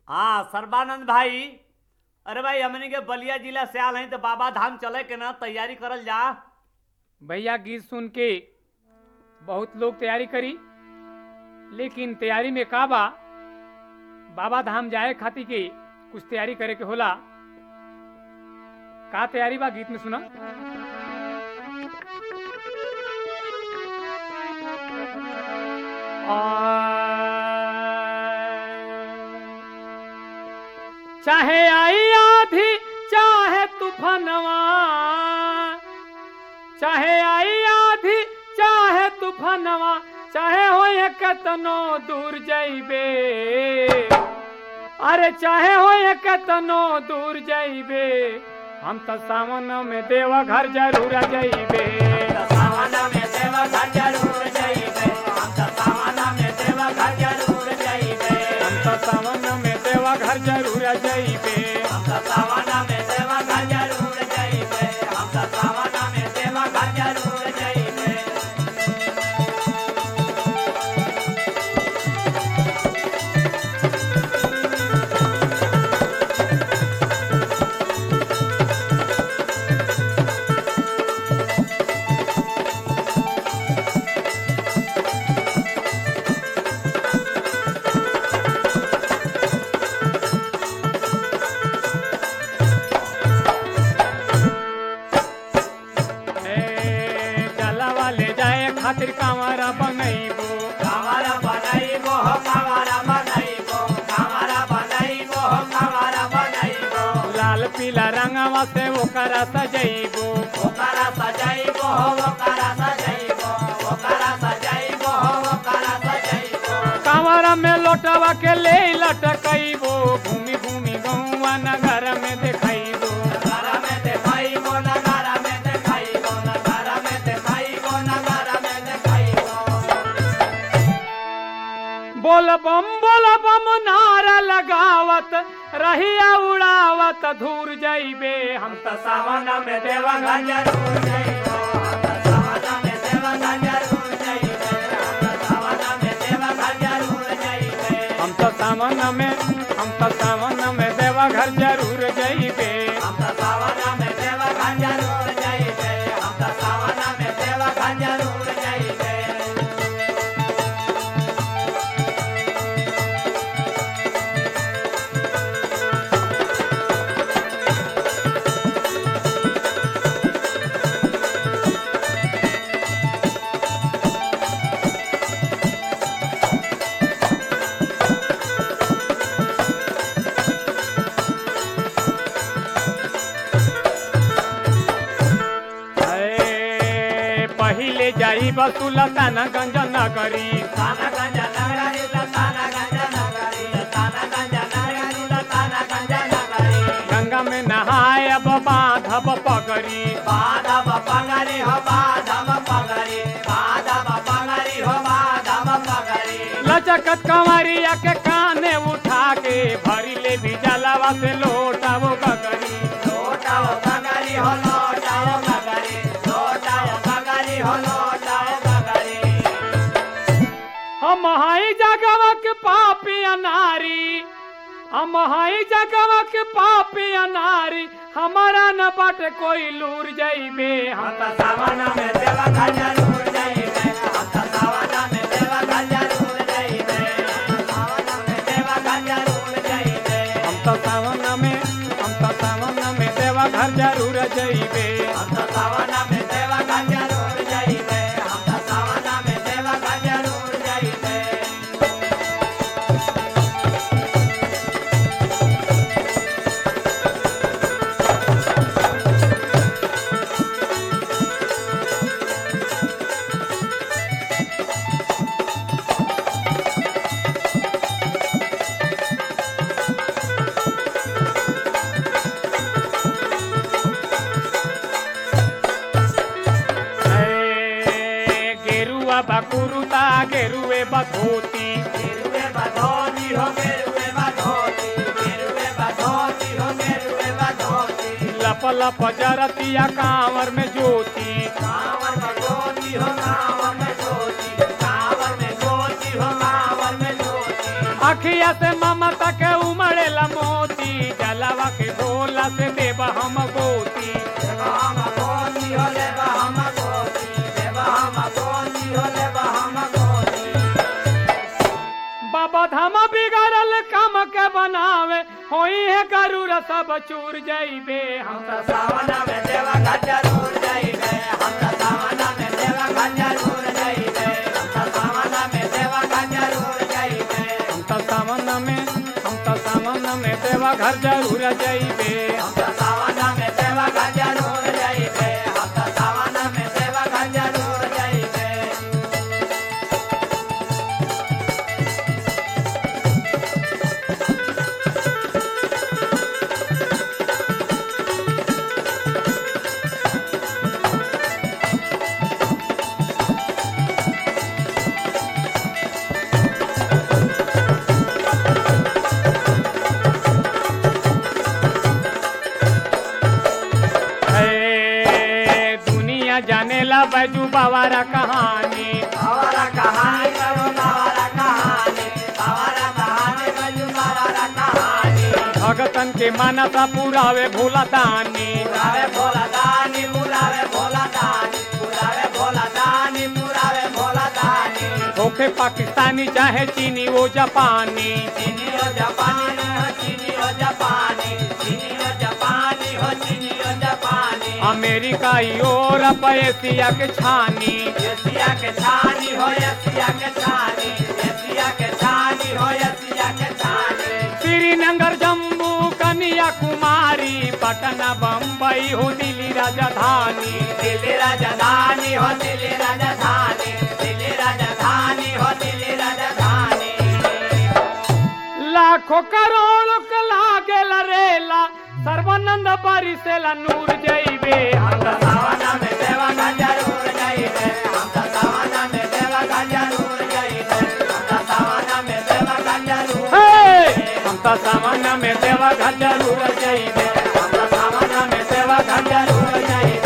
हाँ सर्बानंद भाई अरे भाई हमनी के बलिया जिला से आल हैं तो बाबा धाम चले के ना तैयारी करल जा भैया गीत सुन के बहुत लोग तैयारी करी लेकिन तैयारी में का बा बाबा धाम जाए खातिर के कुछ तैयारी करे के होला का तैयारी बा गीत में सुना चाहे आई आधी चाहे तूफानवा चाहे आई आधी चाहे तूफानवा चाहे हो कतनो दूर जाइबे अरे चाहे हो कतनो दूर जाइबे हम तो सावन में देवा घर जरूर जाइबे हम तो सावन में देवा घर जरूर जाइबे ए, जलवा ले जाए खातिर कांवरा बनैबो लाल पीला रंगवा से ओकरा सजैबो कांवरा में लोटवा के ले लटकैबो घूमी घूमी गौवा नगर में देखैबो बोल बम बोल बम नारा लगावत रहिया उड़ावत धूर जाइबे हम तो सावन में देवा घर हम तो सावन में हम तो सावन में देवा घर जरूर जाइबे ए, पहिले जाई बसुलतान गंज नगरी गंगा में नहाए अब बांधब पगरी लचकत कंवरिया के काने उठा के भरी ले भी जलावा से लोटा वो गगरी हम हाई जगवा के पापी अनारी हम हाई जगवा के पापी अनारी हमारा न बट कोई लूर जाइबे हम तो सावन में देवा हम तो सावन में हम तो सावन में देवा घर जरूर जाइबे ए, गेरुआ बकुरुता गेरुए बधोती लप लप जरतिया कांवर में ज्योति अखिया से ममता के उमड़े तोहरा से देव हम गोती बाबा धामा बिगड़ल काम के बनावे होई है गरुड़ सब चूर जइबे हम त सावन में देवा घर जरूर जाइबे हम त सावन में देवा घर जरूर जाइबे हम त सावन में देवा घर जरूर जाइबे हम त सावन में हम त सावन में देवा घर जरूर जइबे हम त सावन में देवा घर जरूर जाइबे हम त सावन में देवा घर जरूर जाइबे ए, दुनिया जाने ला बैजू बावारा कहानी हमारा कहानी करो हमारा कहानी हमारा कहानी बजू हमारा कहानी भगतन के मानसा पुरावे भोला दानी पुरावे भोला दानी पुरावे भोला दानी पुरावे भोला दानी पुरावे भोला दानी होखे पाकिस्तानी चाहे चीनी वो जापानी चीनी हो जापानी हो चीनी हो जापानी चीनी हो जापानी हो चीनी हो जापानी अमेरिका यूरोप एशिया के छानी एशिया के छानी हो एशिया के छानी एशिया के छानी हो एशिया के छानी श्रीनगर जम्मू कन्याकुमारी पटना बम्बई हो दिल्ली राजधानी दिल्ली राजधानी हो दिल्ली राजधानी दिल्ली राजधानी हो दिल्ली राजधानी लाखों करोड़ के लागे रेला सर्वानंद परिसेला नूर जइबे हम तो सावना में देवा का जरूर जाइबे हम तो सावना में देवा का जरूर जाइबे हम तो सावना में देवा का जरूर हे! हम तो सावन में देवा घर जरूर जइबे हम तो सावना में देवा का जरूर जाइबे